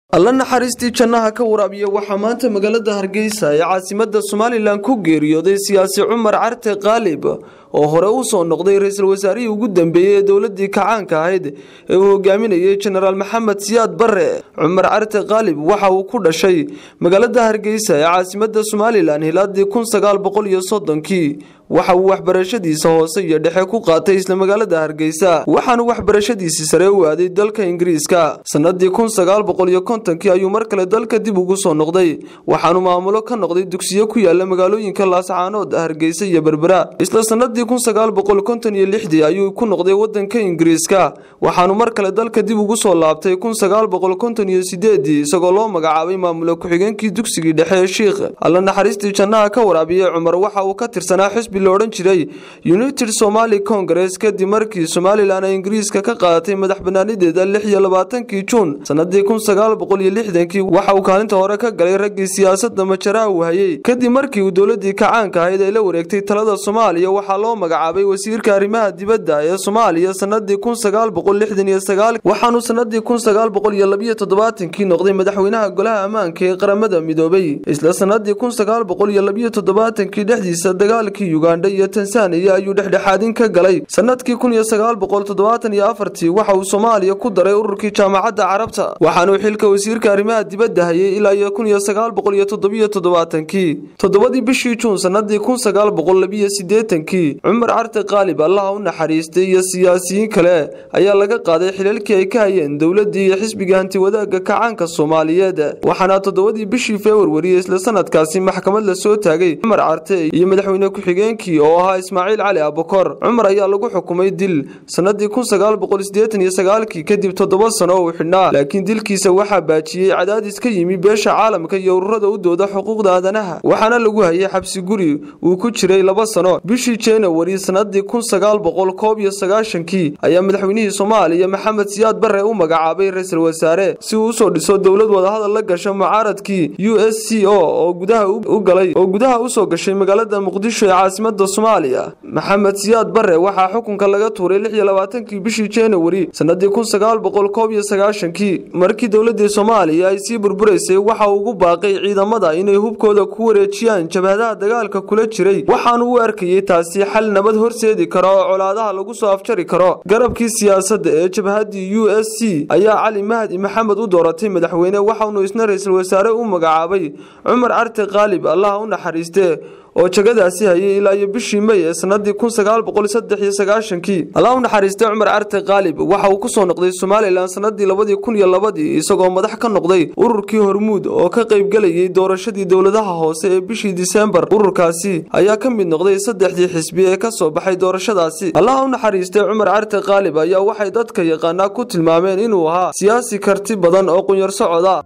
alla naxariistii jannaha ka waraabiya waxaa maanta magaalada hargeysa ee caasimada somalilan ku geeriyooday siyaasi cumar carte kaalib oo hore u soo noqday ra-iisul wasaarihii ugu dambeeyey ee dowladii kacaanka ahayd ee uu hogaaminayay jenaraal maxamed siyaad bare cumar carte kaalib waxa uu ku dhashay magaalada hargeysa ee caasimada somalilan hilaadii kun sagaal boqol iyo soddonkii waxa uu waxbarashadiisa hoose iyo dhexe ku qaatay isla magaalada hargeysa waxaanu waxbarashadiisii sare u aaday dalka ingiriiska sanadii kun sagaal boqol iyo kontonkii ayuu mar kale dalka dib ugu soo noqday waxaanu maamulo ka noqday dugsiyo ku yaala magaalooyinka laascaanood hargeysa iyo berbera isla sanadii kun sagaal boqol konton iyo lixdii ayuu ku noqday wadanka ingiriiska waxaanu mar kale dalka dib ugu soo laabtay kun sagaal boqol konton iyo sideedii isagoo loo magacaabay maamulo ku-xigeenkii dugsigii dhexe ee shiikh alla naxariistii jannaha ka waraabiyey cumar waxa uu ka tirsanaa xisbi lo odhan jiray united somali congress kadib markii somalilan ay ingiriiska ka qaadatay madax banaanideeda lix iyo labaatankii juun sanadii kun sagaal boqol iyo lixdankii waxa uu kaalinta hore ka galay raggii siyaasadda majaraha uu hayey kadib markii uu dowladii kacaanka ahayd ay la wareegtay talada soomaaliya waxaa loo magacaabay wasiirka arrimaha dibadda ee soomaaliya sanadii kun sagaal boqol lixdan iyo sagaal waxaanu sanadii kun sagaal boqol iyo labiyo toddobaatankii noqday madaxweynaha golaha ammaanka ee qaramada midoobay isla sanadii kun sagaal boqol iyo labiyo toddobaatankii dhexdiisa dagaalkii uganda iyo tansaaniya ayuu dhexdhexaadin ka galay sanadkii kun iyo sagaal boqol toddobaatan iyo afartii waxa uu soomaaliya ku daray ururkii jaamacadda carabta waxaanuu xilka wasiirka arrimaha dibadda hayay ilaa iyo kun iyo sagaal boqol iyo toddobiyo toddobaatankii toddobadii bishii juun sanadii kun sagaal boqol labiyo siddeetankii cumar carte kaalib allaha u naxariistay iyo siyaasiyiin kale ayaa laga qaaday xilalkii ay ka hayeen dowladii iyo xisbiga hantiwadaagga kacaanka soomaaliyeed waxaana toddobadii bishii februari isla sanadkaasi maxkamad la soo taagay cumar carte iyo madaxweyne ku-xigeenkii oo ahaa ismaaciil cali abukor cumar ayaa lagu xukumay dil sanadii kun sagaal boqol siddeetan iyo sagaalkii kadib toddoba sano uu xidhnaa laakiin dilkiisa waxaa baajiyey cadaadis ka yimi beesha caalamka iyo ururada u dooda xuquuqda aadanaha waxaana lagu hayay xabsi guri uu ku jiray laba sano bishii januari sanadii kun sagaal boqol koob iyo sagaashankii ayaa madaxweynihii soomaaliya maxamed siyaad bare u magacaabay ra-iisul wasaare si uu usoo dhiso dowlad wadahadal la gasha mucaaradkii u s c o oo gudaha u galay oo gudaha usoo gashay magaalada muqdisho ee caasimada soomaaliya maxamed siyaad bare waxaa xukunka laga tuuray lix iyo labaatankii bishii januari sanadii kun sagaal boqol koob iyo sagaashankii markii dowladii soomaaliya ay sii burburaysay waxa uu ugu baaqay ciidamada inay hubkooda ku wareejiyaan jabhadaha dagaalka kula jiray waxaanu u arkayey taasi xal nabad horseedi kara oo colaadaha lagu soo afjari karo garabkii siyaasadda ee jabhadii u s c ayaa cali mahdi maxamed u dooratay madaxweyne waxaunu isna ra-iisul wasaare u magacaabay cumar carte kaalib allaha u naxariiste oo jagadaasi hayay ilaa iyo bishii may ee sanadii kun sagaal boqol saddex iyo sagaashankii allah u naxariistay cumar carte kaalib waxa uu ku soo noqday somalilan sanadii labadii kun iyo labadii isagoo madax ka noqday ururkii hormuud oo ka qaybgelayay doorashadii dowladaha hoose ee bishii disembar ururkaasi ayaa ka mid noqday saddexdii xisbi ee ka soo baxay doorashadaasi allah u naxariistay cumar carte kaalib ayaa waxay dadka yaqaanaa ku tilmaameen inuu ahaa siyaasi karti badan oo qunyar socoda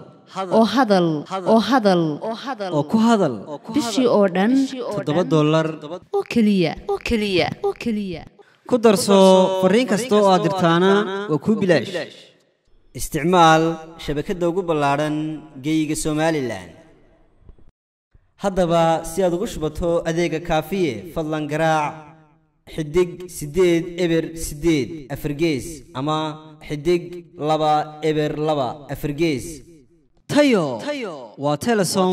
oo hadal oo hadal oo ku hadal bishii oo dhan toddoba dollar oo keliya oo keliya oo keliya ku darso fariin kasta oo aad dirtaana waa kuu bilaash isticmaal shabakadda ugu ballaadhan geeyiga somalilan haddaba si aad ugu shubato adeega kaafiye fadlan garaac xidig siddeed eber siddeed afargees ama xidig laba eber laba afargees tayo waa telesom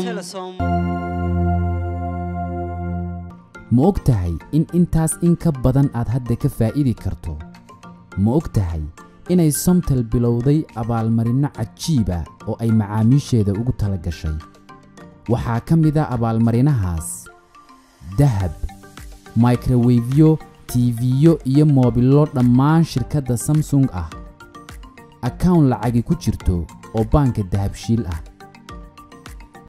ma og tahay in intaas in ka badan aad hadda ka faa'iidi karto ma og tahay inay somtel bilowday abaalmarinno cajiiba oo ay macaamiisheeda ugu tala gashay waxaa ka mida abaalmarinahaas dahab microwefyo tiifiyo iyo moobilo dhammaan shirkadda samsung ah akawn lacagi ku jirto oo baanka dahabshiil ah